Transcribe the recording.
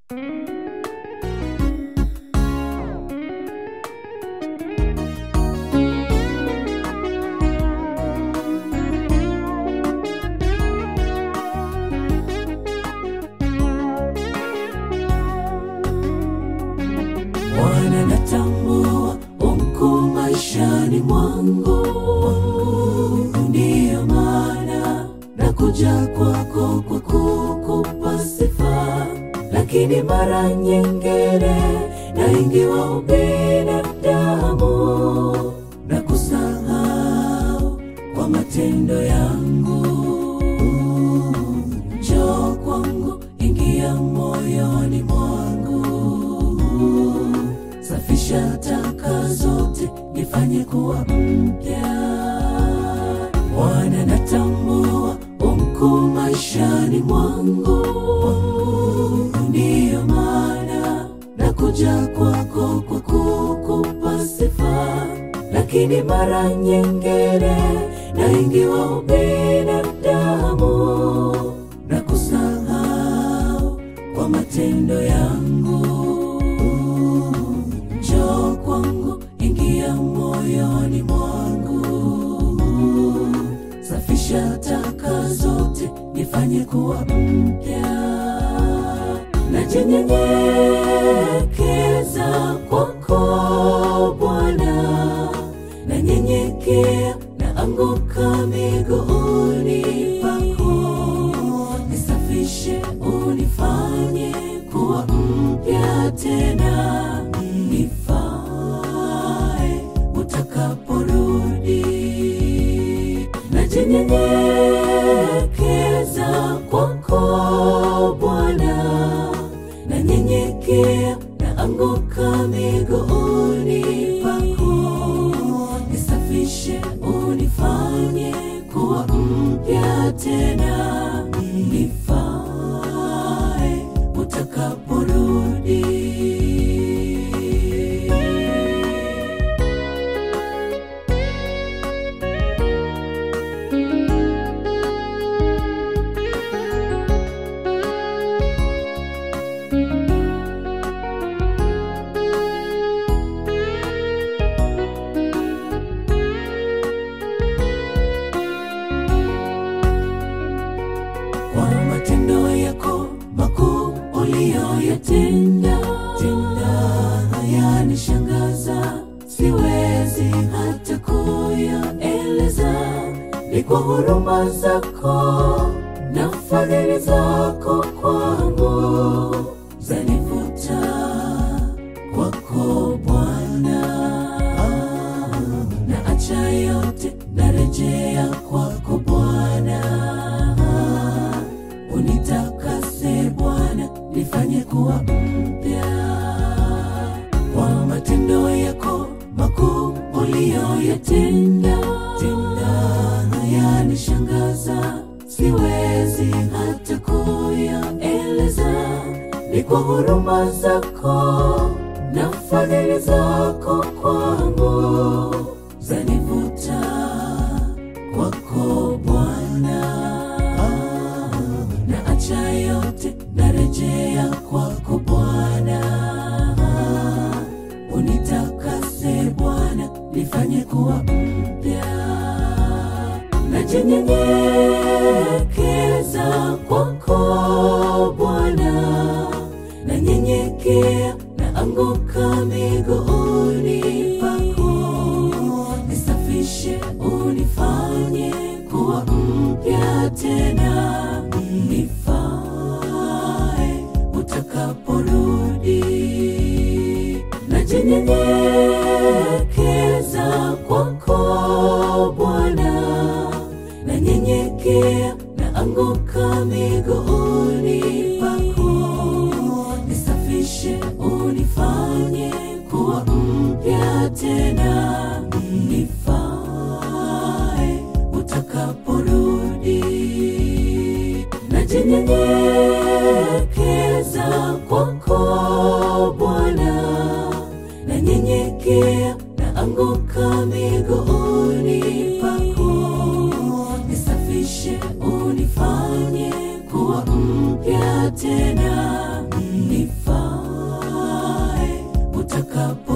Bwana natambua umkuu maishani mwangu, ndiyo maana nakuja kwako kwa kukupa sifa, lakini mara nyingine naingiwa ubinadamu na kusahau kwa matendo yangu. Njoo kwangu, ingia moyoni mwangu safisha taka zote, nifanye kuwa mpya. Bwana, natambua umkuu maishani mwangu, ndiyo maana nakuja kwako kwa kukupa sifa, lakini mara nyingine naingiwa ubinadamu na kusahau kwa matendo yangu. Njoo kwangu, ingia moyoni mwangu, safisha taka zote, nifanye kuwa mpya. Najinyenyekeza kwako Bwana, nanyenyekea, naanguka miguuni pako, nisafishe, unifanye kuwa mpya tena, nifae utakaporudi. Najinyenyekeza kwako Bwana, nanyenyekea, naanguka miguuni pako, nisafishe, unifanye kuwa mpya tena, nifae utakaporudi. kwa matendo yako makuu uliyoyatenda tenda hayanishangaza, siwezi hata kuyaeleza. Ni kwa huruma zako na fadhili zako kwangu zanivuta kwako Bwana, na acha yote narejea kwako Bwana unitakase Bwana, nifanye kuwa mpya kwa matendo yako makuu uliyoyatenda. Tenda hayanishangaza, siwezi hata kuyaeleza. Ni kwa huruma zako na fadhili zako kwangu zanivuta kwako Bwana na acha yote narejea kwako Bwana, unitakase Bwana, nifanye kuwa mpya. Najinyenyekeza kwako Bwana, nanyenyekea, naanguka miguuni pako, nisafishe, unifanye kuwa mpya tena, nifae utakaporudi. Najinyenyekeza kwako Bwana, nanyenyekea, naanguka miguuni pako, nisafishe, unifanye kuwa mpya tena, nifae utakaporudi. Najinyenyekeza kwako Bwana, nanyenyekea, naanguka miguuni pako, nisafishe, unifanye kuwa mpya tena, nifae nifikapo